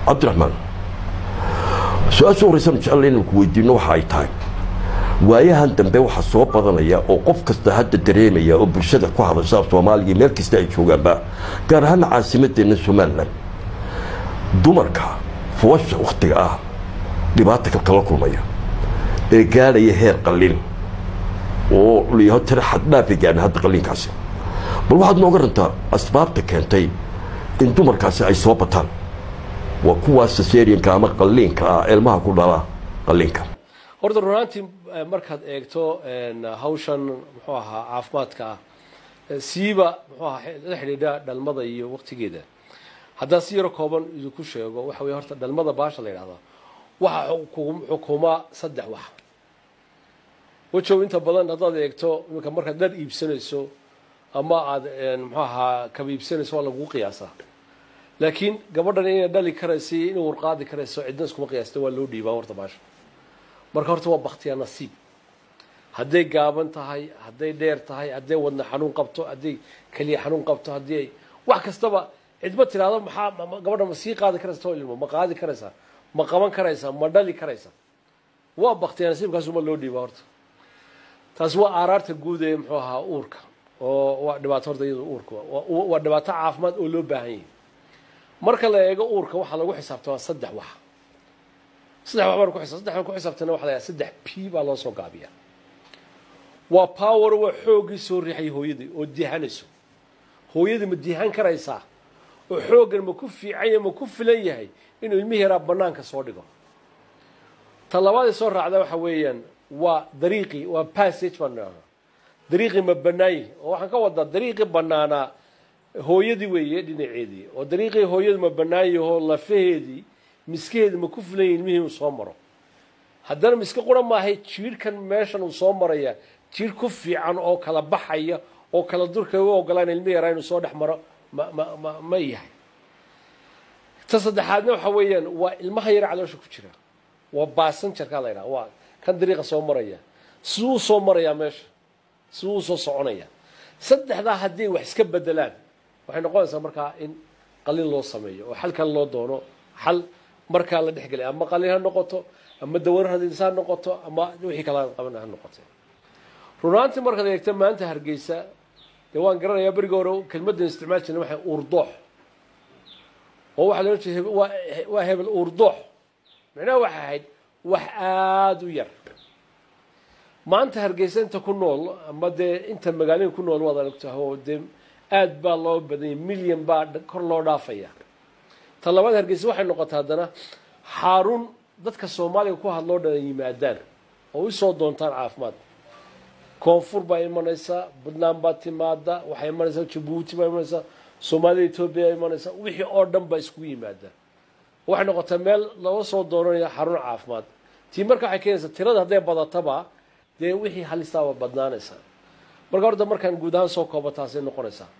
cabdiraxmaan su-aasha horeysan jecel inaan ku weydiino waxa ay tahay waayahan dambe waxaa soo badanaya oo qof kasta hadda dareemaya oo bulshada ku hadasha soomaaliya meel kasta ay joogaanba gaar ahaan caasimadeenna somalilan dumarka fuwasha wakhtiga ah dhibaata kala kulmaya ee gaadhaya heer qallin oo layaho tira xaddhaafi gaadhin hadda qallinkaasi bal waxaad nooga rantaa asbaabta keentay in dumarkaasi ay soo bataan waa kuwaas saserianka ama qalliinka ah ilmaha ku dhala qalliinka horta runaantii markaad eegto hawshan muxuu ahaa caafimaadka ah siiba muxuu ahaa la xidhiidha dhalmada iyo waqtigeeda haddaan si yaro kooban idinku sheego waxa weye horta dhalmada baasha la yidhahdaa waxa xukuma saddex wax wajow inta badan haddaad eegto iminka markaad dhar iibsanayso ama aada muxuu ahaa kaba iibsanayso waa lagugu qiyaasaa laakiin gabadhan inay dhali karaysa iyo inay warqaadi karayso cidna iskuma qiyaasta waa loo dhiibaa horta baasha marka horta waa baktiyaa nasiib hadday gaaban tahay hadday dheer tahay hadday wadna xanuun qabto hadday keliya xanuun qabto haddii ay wax kastaba cidma tiraahdo maxaa gabadha ma sii qaadi karaysa too ilmo ma qaadi karaysaa ma qaban karaysaa ma dhali karaysaa waa baktiyaa nasiibkaasuma loo dhiibaa horta taasi waa aaraarta guud ee muxuu ahaa uurka oo waa dhibaato horta iyada uurka waa dhibaato caafimaad oo loo baahan yahay marka la eego uurka waxaa lagu xisaabtamaa saddex wax saddex wax baan ku xisaab saddex baan ku xisaabtana waxa la yidhaha saddex p baa loo soo gaabiyaa waa power waa xooggii soo riixay hooyadii oo dihanayso hooyadii ma dihan karaysaa oo xooggan ma ku fiican yahay ma ku filan yahay inuu ilmihi yaraa banaanka soo dhigo ta labaadii soo raacda waxa weeyaan waa dariiqii waa passage baan idhahdaa dariiqii ma banaanyi oo waxaan ka wadaa dariiqii banaanaa hooyadii weeye dhinaceedii oo dariiqii hooyadu ma banaanyahoo lafaheedii miskaheedi ma ku filan yahi ilmihii uu soo maro haddana miske qura maahay jiirhkan meeshan uu soo maraya jiir ku fiican oo kala baxaya oo kala durka u ogolaan ilmi yaraa inuu soo dhex maro ma ma ma ma yahay ta saddexaadna waxa weeyaan waa ilmaha yara caloosha ku jira waa baasanjarkaa la yidhaha waa kan dariiqa soo maraya siduu u soo marayaa meesha siduu u soo soconaya saddexdaa haddii wax iska bedelaan waxay noqonaysaa markaa in qalin loo sameeyo oo xalkan loo doono xal markaa la dhexgelay ama qalin ha noqoto ama dawaro hadiis ha noqoto ama wixii kala qaban ha noqote runaantii markaad eegta maanta hargeysa dee waan garanayaa berigi hore kelmaddan isticmaal jirna waxay uurdoox oo waxaa loola jeeda waa waa hebel uurdoox micnaha waxay ahayd wax aada u yar maanta hargeysa inta ku nool ama dee inta magaalooyin ku nool waad aragtahay oo dee aad baa loo badanyay milyan baa kor loo dhaafaya ta labaad hargeysa waxay noqotay haddana xaarun dadka soomaaliga ku hadloo dhan yimaadaan oo usoo doontaan caafimaad koonfur baa imanaysaa puntland baa timaada waxay imanaysaa jabuuti baa imanaysaa soomaalida etoobiya baa imanaysaa wixii oo dhan baa iskugu yimaadaan waxay noqotay meel laga soo doonanaya xarun caafimaad tii marka waxay keenaysaa tirada hadday badataba dee wixii halistaa waa badnaanaysaa marka horta markaan guud ahaan soo koobo taasay noqonaysaa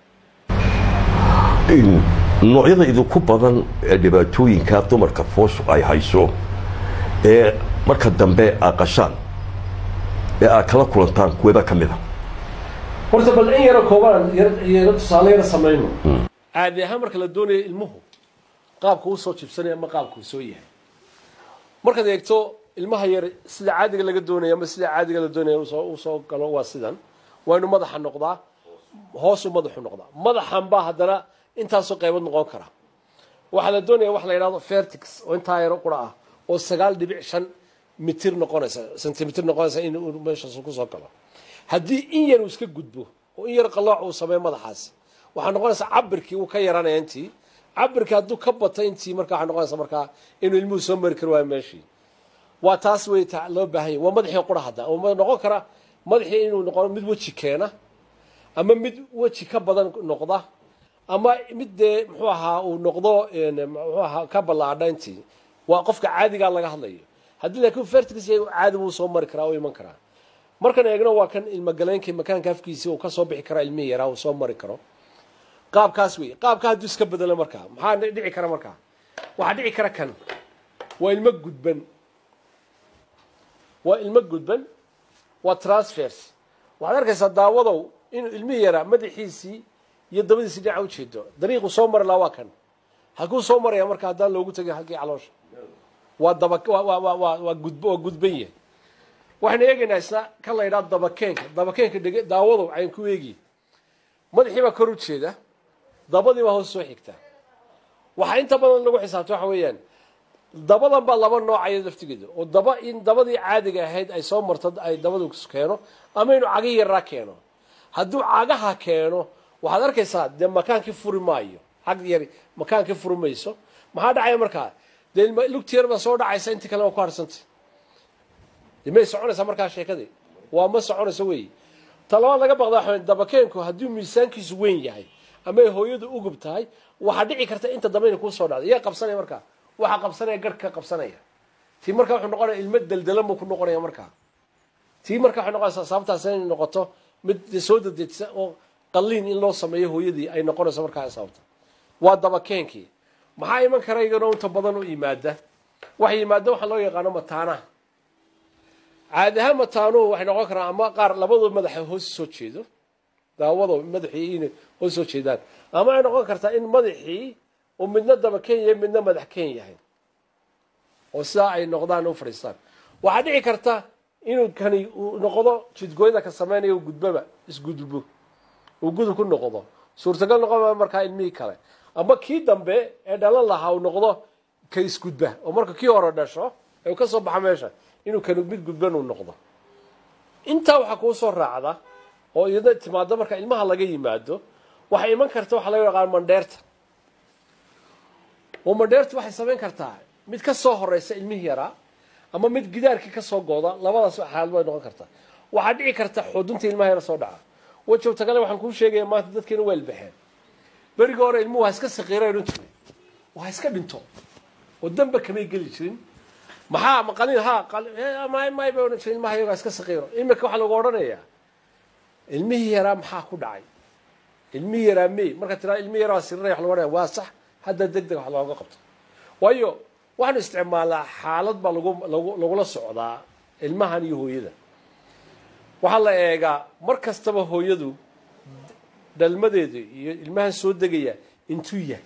noocyada idinku badan ee dhibaatooyinka dumarka fooshu ay hayso ee marka dambe aad qashaan ee aad kala kulantaan kuwebaa ka mid a horta bal in yaro koobaan yaro tusaale yaro samayno caadi ahaan marka la doonayo ilmuhu qaabka uu soo jibsanaya ama qaabka uu soo yahay markaad eegto ilmaha yar sida caadiga laga doonaya ama sida caadiga la doonaya uu soo galo waa sidan waa inuu madaxa noqdaa hoosuu madaxu noqdaa madaxan baa haddana intaasoo qaybood noqon kara waxaa la doonaya wax la yidhahdo fertix oo intaa yaro qura ah oo sagaal dhibic shan mitir noqonaysa centimitr noqonaysa in meeshaas kusoo galo haddii in yar uu iska gudbo oo in yar qalooc uu sameeyo madaxaasi waxaa noqonaysa cabirkii uu ka yaranaya intii cabirkii hadduu ka bato intii marka waxaa noqonaysa markaa inuu ilmuhu soo mari kari waayo meeshii waa taas wey loo baahan yahy waa madaxii qura hadda oo noqon kara madaxii inuu noqo mid weji keena ama mid weji ka badan noqda ama mid dee muxuu ahaa uu noqdo muxuu ahaa ka ballaadha intii waa qofka caadigaa laga hadlayo haddii laakiin fertix yahay caadi buu soo mari karaa oo iman karaa markan eegno waa kan ilmagaleenkii makaanka afkiisii uu ka soo bixi karaa ilmihii yaraa uu soo mari karo qaabkaas wey qaabka hadduu iska bedelo markaa maxaa dhici kara markaa waxaa dhici kara kan waa ilmo gudban waa ilmo gudban waa transfers waxaad arkaysaa daawadow inuu ilmihii yaraa madaxiisii iyo dabadiisii dhinaca ujeedo dariiqu soo mari lahaa waa kan halkuu soo maraya marka haddaan loogu tegin halkii caloosha waa daba waa waa waa waa waa gudb waa gudban yahay waxaynu eegaynaa isna kan la yidhaha dabakeenka dabakeenka dhege daawadu cayn ku eegi madaxii baa kor u jeeda dabadii baa hoos soo xigta waxaa inta badan lagu xisaabta waxa weeyaan dabadan baa laba noocaya laftigeeda oo daba in dabadii caadiga ahayd ay soo marto ay dabadu keeno ama inuu cagi yaraa keeno hadduu cagaha keeno waxaad arkaysaa dee makaankii furi maayo cag yari makaankii furi mayso maxaa dhacaya markaa dee lugti yar baa soo dhacaysa intii kale waa ku harsantay dee may soconaysaa markaa sheekadii waa ma soconayso weeye talabaad laga baqda waxa weeye dabakeenku hadduu miisaankiisu weyn yahay ama ay hooyadu ugub tahay waxaa dhici karta inta dambe inay kusoo dhacdo yaa qabsanaya markaa waxaa qabsanaya garhka qabsanaya tii markaa wuxuu noqonaya ilmo deldelan buu ku noqonaya markaa tii markaa waxay noqonaysaa sababtaas inay noqoto mid soo dadejisa oo qalliin in loo sameeyo hooyadii ay noqonayso markaa sababta waa dabakeenkii maxaa iman kara iyagana inta badan u yimaada waxa yimaada waxaa loo yaqaano mataanaha caadi ahaan mataanuhu waxay noqon karaan ama qaar labadoo madaxa hoos soo jeedo daawado madaxii inay hoos soo jeedaan ama ay noqon kartaa in madaxii uu midna daba ken yahay midna madax ken yahay oo sidaa ay noqdaan u fadhiistaan waxaa dhici karta inuu kani uu noqdo jidgooyada ka sameynaya gudbaba isgudbo uu gudub ku noqdo suurtagal noqon markaa ilmihii kale ama kii dambe ee dhalan lahaa uu noqdo ka isgudba oo marka kii hore dhasho ee uu ka soo baxa meesha inuu kani mid gudban uu noqdo intaa waxaa kuu soo raacda oo iyada timaado marka ilmaha laga yimaado waxay iman karta waxaa laga yaqaan mandheerta oo mandheertu waxay samayn kartaa mid ka soo horeysa ilmihii yaraa ama mid gidaarkii ka soo gooda labadaas xaalad bay noqon kartaa waxaa dhici karta xudunta ilmaha yara soo dhaca wajowta kale waxaan kuu sheegaya maanta dadkeena waa ilbaxeen berigii hore ilmuhu ha iska saqiira odhan jiray waa iska dhinto oo danba kamay geli jirin maxaa maqalin ha may may bay odhan jiray ilmaha iyagaa iska saqiiro imika waxaa lagu odhanayaa ilmihii yaraa maxaa ku dhacay ilmihii yaraa mey markaa tiraa ilmihii yaraa siriraya wax lagu odhanaya waa sax hadda deg deg wax looga qabto waayo waxaanu isticmaalnaa xaalad baa lagu lagu lagula socdaa ilmahan iyo hooyada waxaa la eegaa mar kastaba hooyadu dhalmadeedu iyo ilmahan soo degaya intuu yahay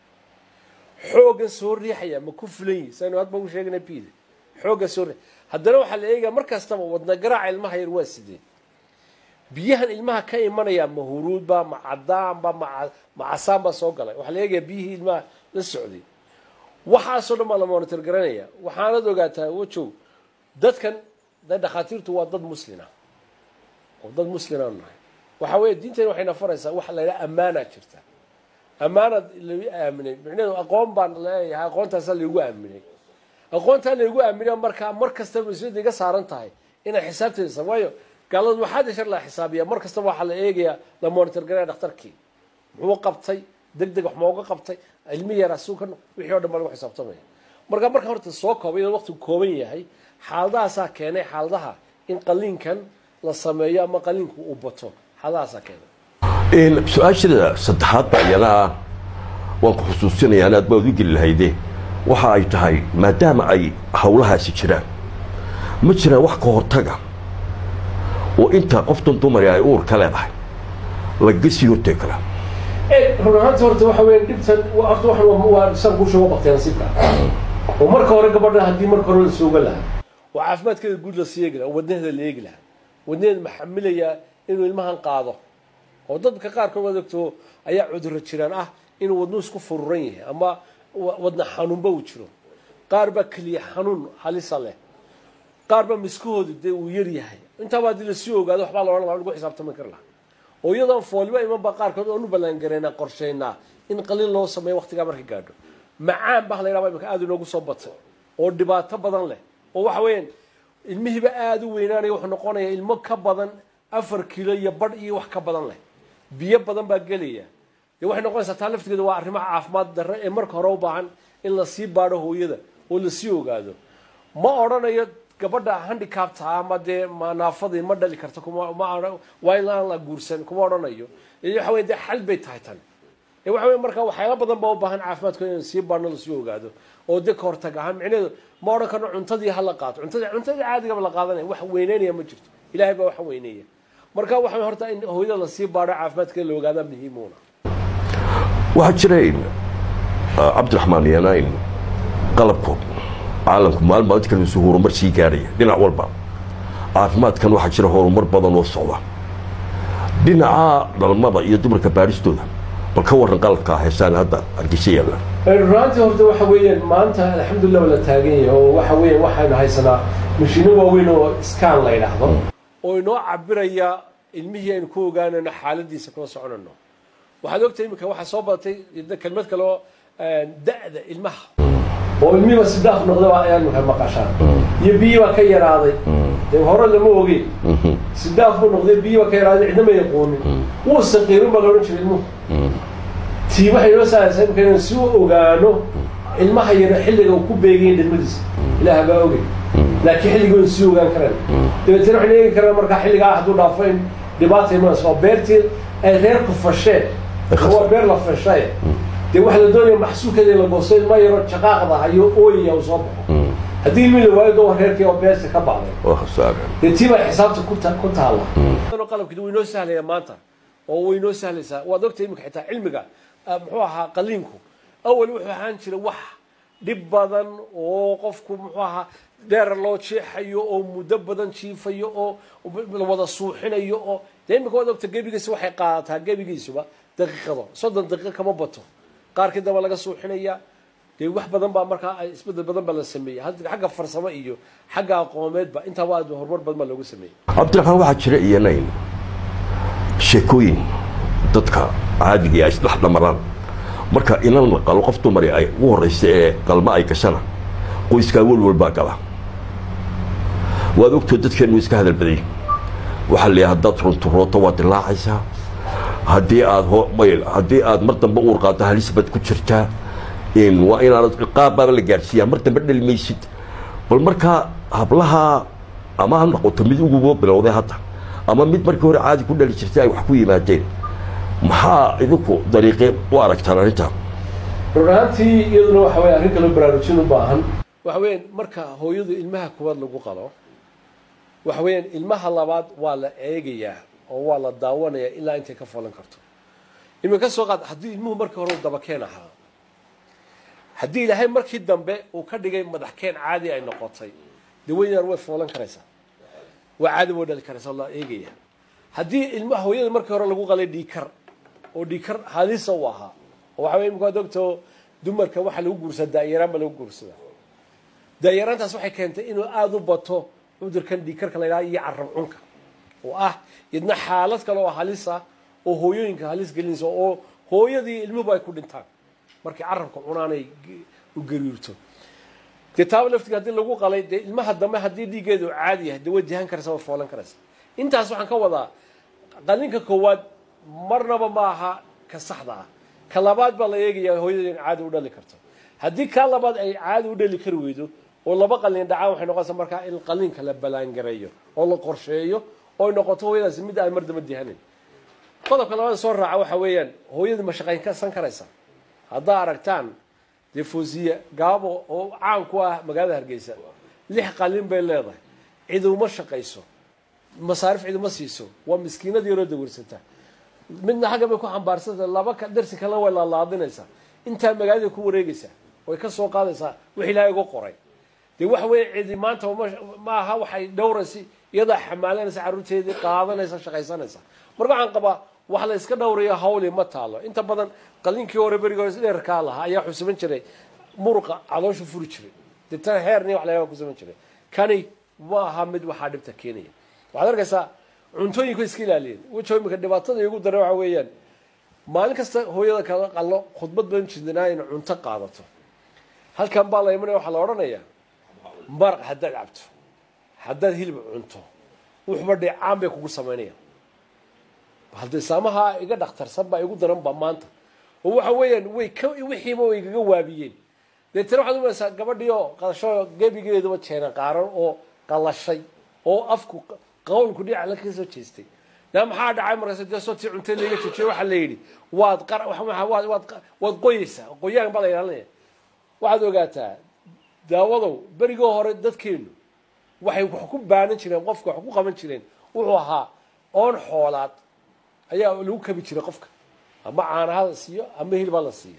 xooggan soo riixaya ma ku fulan yihi saynu hadba u sheegana pida xooggan soo riix haddana waxaa la eegaya mar kastaba wadna garaaca ilmaha yar waa sidee biyahan ilmaha ka imanaya ma huruudba ma cadaanba ma ma casaan baa soo galay waxaa la eegaya biyihii ilmaha la socday waxaasoo dhan baa la monitor garanaya waxaanad ogaataa wajow dadkan de dhakhaatiirtu waa dad muslina oo dad muslina nahay waxa weeye diinteena waxayna faraysaa waxa la yidhaha ammaanaa jirta ammaanad lagu aaminay micnaheedu aqoon baan leeyahay aqoontaasaa laygu aaminay aqoontaa laygu aaminay markaa mar kastaba mas-uuliyadda iga saaran tahay inay xisaabteedasa waayo gaalada waxaad shar la xisaabiya mar kastaba waxaa la eegayaa la monitor garaya dhakhtarkii muxuu qabtay deg deg wax mooga qabtay ilmi yaraa suuka wixii o dhan baa lagu xisaabtamaya marka marka horta soo koobay iyadoo waqtigu kooban yahay xaaladahaasaa keenay xaaladaha in qaliinkan la sameeyo ama qaliinku uu bato xaaladahaasaa keenay su-aashada saddexaad baa iyana waan ku xusuusinaya anaad baad u geli lahayde waxa ay tahay maadaama ay hawlahaasi jiraan ma jiraan wax ka hortaga oo inta qoftan dumari ay uurka leedahay laga sii hortegi karaa run ahaanta horta waxa weya dhibtan horta waxan waa san kuu sheego baqtay nasiibka oo marka hore gabadha haddii marka hore la sooga lahaa oo caafimaadkeeda guud la sii eegi lahaa oo wadnaheeda la eegi lahaa wadnaheeda maxamilayaa inuu ilmahan qaado oo dadka qaarkood waad ogto ayaa cudurro jiraan ah inuu wadnuhu isku fururan yahay ama wadna xanuunba uu jiro qaar baa keliya xanuun halisa leh qaar baa miskahoodu dee uu yar yahay intaaba haddii lasii ogaado waxbaa la odhan laha lagu xisaabtami kar lahaa oo iyadoon fooliba imanba qaarkood oonu ballaangaraynaa qorshaynaa in qaliin loo sameeyo waqtigaa marka gaadho macaan baa la yidhahdaa imika aada inoogu soo batay oo dhibaato badan leh oo waxa weeyaan ilmihiiba aada u weynaanaya wuxuu noqonayaa ilmo ka badan afar kilo iyo badh iyo wax ka badan leh biyo badan baa gelaya dee waxay noqonaysaa taa laftigeeda waa arrimaha caafimaad darre ee marka hore u baahan in lasii baadho hooyada oo lasii ogaado ma odhanayo gabadha handicapta ama dee naafadii ma dhali karta kuma waa in aan la guursan kuma odhanayo waxa wey dee xal bay tahay tan waxa wey marka waxyaala badan baa u baahan caafimaadkooda in sii baadhno lasii ogaado oo dee ka hortag ahaan micnaheedu ma odhan karno cuntadii ha la qaato cuntadii cuntadii caadigaba la qaadanaya wax weyneynaya ma jirto ilahay baa wax weyneeya marka waxa horta in hooyada lasii baadho caafimaadkeeda la ogaadaa muhiimuuna waxaa jira cabdiraxmaan yanayn qalabku caalamku maalin maalinta kalesu horumar sii gaaraya dhinac walba caafimaadkan waxaa jira horumar badan oo socda dhinaca dhalmada iyo dumarka baaristooda bal ka warran qalabka heesaan hadda hargeysa yaalla runaantii horta waxa weeyaan maanta alxamdulilah waa la taagan yahay oo waxa weeyaan waxaynu haysanaa mashiino waaweyn oo scan la yidhaahdo oo inoo cabiraya ilmihii aynu ku ogaanayno xaaladiisa kula soconayno waxaad ogtahay iminka waxaa soo badatay kelmad kale oo da'da ilmaha oo ilmihiiba sidaaf noqdaba ayaad imika maqashaan iyo biyi baa ka yaraaday dee hore lama ogeyn sidaaf buu noqday biyi baa ka yaraaday cidna ma yaqoonin wuu saqiirin baa la odhan jiray ilmuhu tii waxay noo saaraysaa imika inaan si u ogaano ilmaha yaro xilliga uu ku beegayin dhalmadiisa ilaah baa ogay laakiin xilligii waan sii ogaan karaan dabeetana waxaynu eegi karaan markaa xilligaa hadduu dhaafo in dhibaata imanayso oo beertii ay reerku fasheen waa beer la fashaye dee waxaa la doonaya maxsuulkeeda in la goosto ilma yaro jaqaaqda hayo ooyaya uu soo baxo haddii ilmi la waayo doo reerkii oo beerta ka bacday waa khasaare dee tii baa xisaabta ku ta- ku taalla qalabkii way noo sahlaya maanta oo way noo sahlaysaa waad ogtahay iminka xitaa cilmiga ah, muxuu ahaa qaliinku awal wuxuu ahaan jiray wax dhib badan oo qofku muxuu ahaa dheer loo jeexayo oo muddo badan jiifayo oo la wada suuxinayo oo dee iminka waad ogta gebigiisa waxay qaadataa gebigiisuba daqiiqado soddon daqiiqo kama bato qaarkii damba laga suuxinaya dee wax badan baa markaa ay isbedel badan baa la sameeyey Had- xagga farsamo iyo xagga aqoomeedba intaba aad horumar badan baa loogu sameeyey cabdiraxmaan waxaa jira iyanayn sheekooyin dadka caadiga ay isdhex dhamaraan marka inan la qalo qof dumari ay ugu horraysa ee qalmo ay gashana qoyskaa welwal baa gala waad ogtoo dadkeennu iska hadal baday waxaa la yidhaha haddaad runturooto waad dilaacaysaa haddii aad ho mayl haddii aad mar dambe uur qaaddo halis baad ku jirtaa in waa inaanad ciqaab baaba la gaadhsiiyaa mar dambe dhali maysid bal markaa hablaha ama ha noqoto mid uguba bilowday hadda ama mid markii hore caadi ku dhali jirtay ay wax ku yimaadeen maxaa idinku dariiqee u aragtaan arrintaa run ahaantii iyaduna waxa weeye arrin kaloo baraarujin u baahan waxa weeyaan marka hooyadu ilmaha kuwaad lagu qalo waxa weeyaan ilmaha labaad waa la eegayaa oo waa la daawanayaa ilaa intay ka foolan karto iminka soo qaad haddii ilmuhu markii hore uu dabakeen ahaa haddii ilaahay markii dambe uu ka dhigay madaxkeen caadi ay noqotay dee weynaan way foolan karaysaa waa caadi way dhali karaysaa oo la eegaya haddii ilmaha hooyada markii hore lagu qalay dhiikar oo dhiikar halisa u ahaa oo waxa weye imika waad ogtoo dumarka waxaa lagu guursadaa daayaraan baa lagu guursadaa daayaraantaas waxay keentay inuu aada u bato cudurkan dhiikarka la yidhaha iyo carab cunka oo ah idna xaalad kale oo halisa oo hooyooyinka halis gelinaysa oo hooyadii ilmuhuba ay ku dhintaan markay carabka cunaanay ge- u gariirto dee taaba laftiga haddii lagu qalay dee ilmaha dambe haddii dhiiggeedu caadi yahay dee way dihan karaysa way foolan karaysa intaas waxaan ka wadaa qalinka koowaad marnaba ma aha ka saxda ah ka labaad baa la eegayaa hooyada in caadi u dhali karto haddii kaa labaad ay caadi u dhali kari weydo oo laba qalin dhacaan waxay noqonaysaa markaa in qalinka la balaangareeyo oo la qorsheeyo oo ay noqoto hooyadaasi mid aan mar damba dihanin qodobka labaad soo raaca waxa weeyaan hooyadu ma shaqayn ka san karaysa haddaa aragtaan dee foosiya gaabo oo caan ku ah magaalada hargeysa lix qalin bay leedahay cid uma shaqayso masaarif cid uma siiso waa miskiinad yaroo dawarsata midna xagga bay ku xambaarsanta laba ka- darsi kalena way laalaadinaysaa intaa magaalada ku wareegaysaa way ka soo qaadaysaa wix ilaahay uga qoray dee waxa weeye cidi maanta uma- ma aha waxay dhowraysa iyadaa xamaalanaysa carruurteedii qaadanaysa shaqaysanaysa marka waxaan qabaa wax la iska dhowrayo hawli ma taalo inta badan qalinkii hore berigi hore dheerkaa lahaa ayaa wuxuu samayn jiray muruqa caloosha furi jiray deetana heerni wax laga ku samayn jiray kani ma aha mid waxaa dhibta keenaya waxaad arkaysaa cuntooyinku iska ilaaliyeen wajho imika dhibaatada igu daran waxa weeyaan maalin kasta hooyada kala qallo khudbad ban jidnaa in cunto qaadato halkan baa la imanaya waxaa la odhanayaa maraq haddaad cabto haddaad hilib cunto wuxuba dheecaan bay kugu samaynayaan hadda islaamaha iga dhakhtarsan baa igu daran ba maanta oo waxa weeyaan way ka wixiiba way igaga waabiyeen deetana waxaad umaysaa gabadhii oo qalasho gebigeeduba jeena qaaran oo qalashay oo afku qawlku dhinac la kasoo jeestay yaa maxaa dhacay markaas dee sotii cunto laga joojiyay waxaa la yidhi waad qar waxa- waad waad waad qoyeysaa qoyaan baa la ilaalinaya waxaad ogaataa daawadow berigoo hore dadkeenu waxay wax ku baanan jireen qofka wax ku qaban jireen wuxuu ahaa oon xoolaad ayaa lagu kabi jiray qofka ama caanaha la siiyo ama hilba la siiyo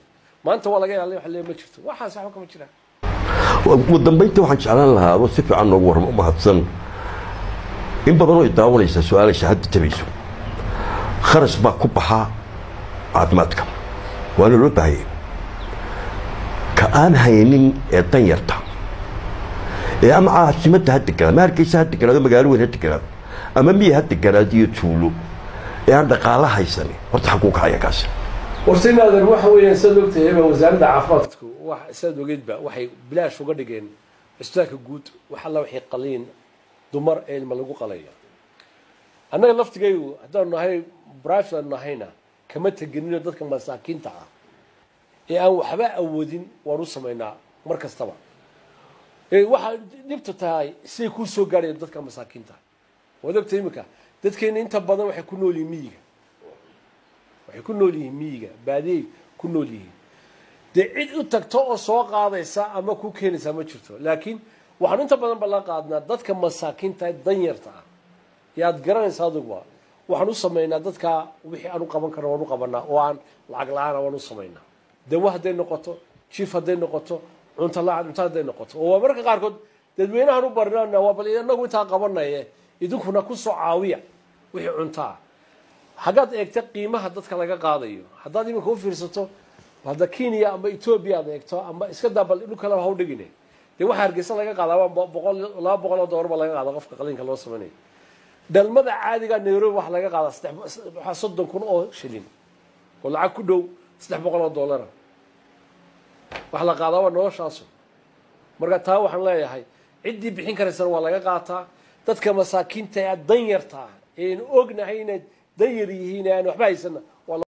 maanta waa laga ilaalin wax lee ma jirto waxaas waxba kama jiraan ugu dambayntii waxaan jeclaan lahaa adoo si fiican noogu warramo mahadsan in badan oo daawanaysa su-aalaysa hadda tabayso kharash baa ku baxaa caafimaadka waana loo baahayay ka aan haynin ee danyarta ee ama caasimadda ha deganaado ama hargeysa ha deganaado magaalo weyn ha deganaado ama miya ha deganaado iyo tuulo ee aan dhaqaala haysanin horta xaguu kacaya kaasi warsinaadan waxa weeyaan sidaad ogtahay ba wasaaradda caafimaadku wax sidaad ogeydba waxay bilaash uga dhigeen cisbitaalka guud wax alla waxay qaliin dumar ee ilma lagu qalaya annaga laftigaygu haddaanu nahay brivate aanu nahayna kama tegenino dadka masaakiinta ah ee aan waxba awoodin waan u samaynaa mar kastaba waxaa dhibta tahay siday kuu soo gaadhayan dadka masaakiinta waad ogtahay iminka dadkeena inta badan waxay ku nool yihiin miyiga waxay ku nool yihiin miyiga baadiyay ku nool yihiin dee cid u tagto oo soo qaadaysa ama ku keenaysaa ma jirto laakiin waxaanu inta badan ballan qaadnaa dadka masaakiinta danyarta ah ee aad garanaysa aduguba waxaan u samaynaa dadka wixii aan u qaban karno waan u qabanaa oo aan lacag la-aana waan u samaynaa dawo hadday noqoto jiif hadday noqoto cunto la cunto hadday noqoto oo waa marka qaarkood dadweynahan u barinana waa bal inagu intaa qabanaye idinkuna kusoo caawiya wixii cuntaa haggaad eegta qiimaha dadka laga qaadayo haddaad iminka u fiirsato hadda kenya ama etoobiya aad eegto ama iska daa bal dhul kale ha u dhigine dee waxaa hargeysa laga qaadaa boqol laba boqol oo dollar ba laga qaada qofka qaliinka loo samaynayo dhalmada caadiga nairobi waxaa laga qaadaa saddex waxaa soddon kun oo shilin oo lacag ku dhow saddex boqol oo dollara waxa la qaadaa waa noloshaasu marka taa waxaan leeyahay ciddii bixin karaysana waa laga qaataa dadka masaakiinta ee danyarta ah eenu ognahay inay danyar yihiin ee aan waxba haysana